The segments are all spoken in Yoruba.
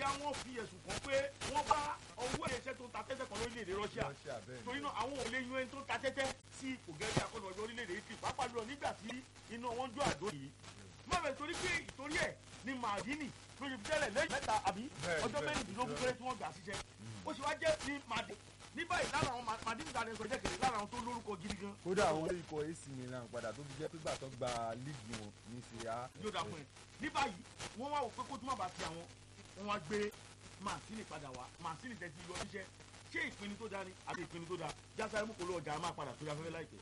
bóyá wọ́n fi ẹ̀sùn kàn pé wọ́n bá ọwọ́ ẹ̀ṣẹ̀ tó ta tẹ́tẹ́ kan lórílẹ̀‐èdè Russia Russia bẹ́ẹ̀ ni. torí náà àwọn ò lè yan ẹni tó ta tẹ́tẹ́ sí ipò gẹ́gẹ́ akọ́nà ọjọ́ orílẹ̀‐èdè Italy pàápàá jùlọ nígbà tí iná wọn jó àdó yìí má bẹ̀ torí pé ìtorí ẹ̀ ni Maldini ló ṣe fi tẹ́lẹ̀ lẹ́yìn mẹ́ta àbí Bẹ́ẹ̀, ọjọ́ bẹ́ẹ̀, mẹ́rìndínlógún bẹ́ẹ̀. péré tí wọ́n gbà síṣẹ́ ó sì wá jẹ́ ní Maldini ní báyìí lára àwọn Maldini tàdé sọ jẹ́ kẹ̀lé lára àwọn tó lórúkọ gidi gan kódà àwọn ikọ̀ AC Milan padà tó fi jẹ́ pé gbà tó gba líìgì wọn ní Serie A. yóò dà fún ẹ ní báyìí wọ́n wá wò pé kó tó má bàa ti àwọn wọ́n wá gbé Mancini padà wá Mancini tẹ̀ ti lọ níṣẹ́ ṣé ìpinnu tó dáa ni àti ìpinnu tó dáa jásáré mú kó lọ ọjà máa padà sórí afẹ́fẹ́ láìpẹ́.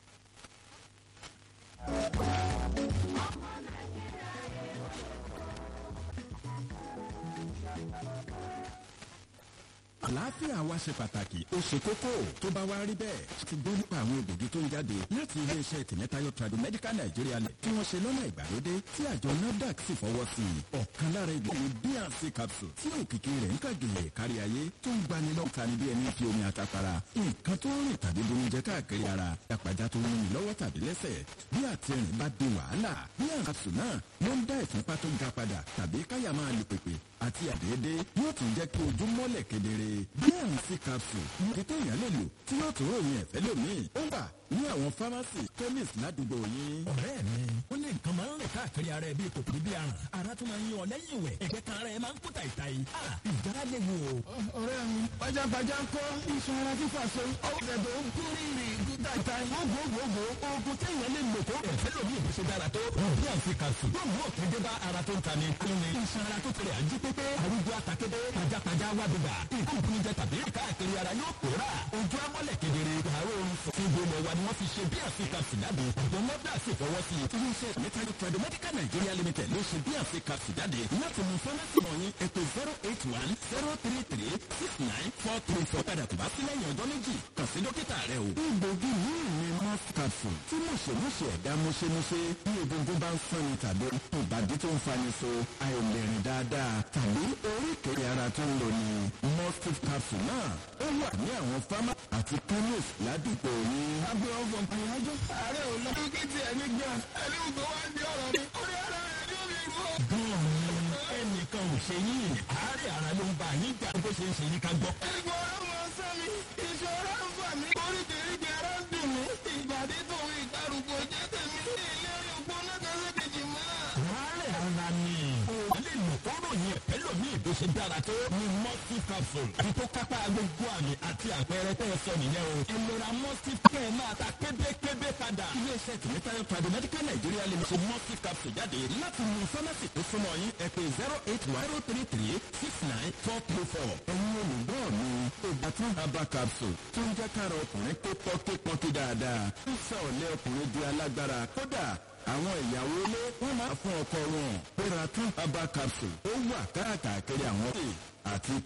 àlàáfíà wa ṣe pàtàkì ó ṣe kókó tó bá wá rí bẹ́ẹ̀ ti gbọ́ nípa àwọn egbògi tó ń jáde láti iléeṣẹ́ tìmẹ́tayọ Tradomedical Nigeria lẹ̀ tí wọ́n ṣe lọ́nà ìgbàlódé tí àjọ NAFDAC sì fọwọ́ sí i ọ̀kan lára egbògi bnc capsule tí òkìkí rẹ̀ ń kàgìlẹ̀ kárí ayé tó ń gbani lọ́ta ní bí ẹni fi omi àtàpàrà nǹkan tó ń rìn tàbí bonijẹ káàkiri ara àpàjá tó ń rìn lọ́wọ́ tàbí lẹ́sẹ̀ bí àtẹ̀rìn bá di wàhálà bnc capsule náà ló ń dá ìfúnpá tó ga padà tàbí káyà máa lu pèpè àti àdéédé yóò tún jẹ́ kí ojú mọ́lẹ̀ kedere bnc capsule ní téèyàn lè lò tí yóò tún ròyìn ẹ̀fẹ́ lómi ó wà ní àwọn fámásì chemist ládùúgbò yín. ọ̀rẹ́ mi ó lé nǹkan máa ń rìn káàkiri ara ẹ bíi kòkòrò bíi aràn ara tó máa ń yan ọ lẹ́yìn ìwẹ̀ ẹ̀gbẹ́ kan ara ẹ máa ń kó tàìtàì ìjára lè wò ó. ọ̀rẹ́ mi pajápajá ń kọ́ iṣan ara fífà so ọ̀rẹ́ tó ń kú rírì kú tàìtàì gbogbogbò oògùn téèyàn lè lò kó ẹ̀fẹ́ lómi ìbí ṣe dára tó bí àǹsí kàṣù yóò mú òkè dé bá ara tó ń ta ni lóni iṣan ara tó tẹ̀lé àjí pépé arúgbó àtàkédé pajápajá wá bíbà nǹkan ìpínjẹ tàbí káàkiri ara yóò pòórà ojú amọ́lẹ̀ kedere àárọ̀ oorun sọ fún gbogbo wa ni wọ́n fi ṣe bí àǹsí kàṣù jáde àjọ nọ́dà sì fọwọ́ sí i. iléeṣẹ́ tìmẹ́tayọ Tradomedical Nigeria Limited ló ṣe bnc capsule jáde láti mú fámásì wọ̀nyí ètò zero eight one zero three three six nine four three four padà tó bá sí lẹ́yìn ọjọ́ méjì kàn sí dókítà rẹ o. egbògi yìí ni mouth capsule tí mọ̀ṣẹ̀mọ̀ṣẹ̀ ẹ̀dá mọ̀ṣẹ̀mọ̀ṣẹ̀ bí egungun bá ń fúnni tàbí ìbàdí tó ń fani so àìlèrìn dáadáa tàbí oríkèé ara tó ń lò ní mustif capsule náà ó wà ní àwọn fámá àti chemist ládùúgbò yín. abẹ́ ọ̀fọ̀ àyájọ́ ààrẹ ò lọ kí tiẹ̀ ní gbà ẹni tó wá di ọ̀rọ̀ mi orí ara rẹ̀ ní omi ìbò. gan-an ẹnìkan ò ṣe yín àárẹ̀ ara ló ń bá yín jà bó ṣe ń ṣe yín ká gbọ́. ẹ̀gbọ́n ọ̀rọ̀ mọ̀ sọ mi ìṣòro ń fà mí oríkèéríkèé ara ń dùn mí ìbàdí tòun ìgbàrúgbó jẹ́ tèmi ìlérí ògbó náà kẹsẹ̀ kejì mọ́. àárẹ̀ ara ni o lè lò kóró yẹn ẹlòmíì bó ṣe dára tó ní mustif capsule àti tó kápá gbogbo àmì àti àpẹẹrẹ tẹ́ ẹ sọ nìyẹn o ìlera mustif kẹ́ ẹ máa ta kébékébé padà. iléeṣẹ́ tìmẹ́tayọ Tradomedical Nigeria Limited mustif capsule jáde láti mú fámásì tó súnmọ́ yín ẹ pè zero eight one zero three three six nine four three four. ẹ̀yin olùgbọ́ mi ìgbà tí herbal capsule tó ń jẹ́ kára ọkùnrin pé pọ́kípọ́kí dáadáa ń sọ ọ̀lẹ́ ọkùnrin di alágbára kódà àwọn ìyàwó ilé wọn máa fún ọkọ wọn péra tún herbal capsule ó wà káàkiri àwọn ọ̀sẹ̀ àti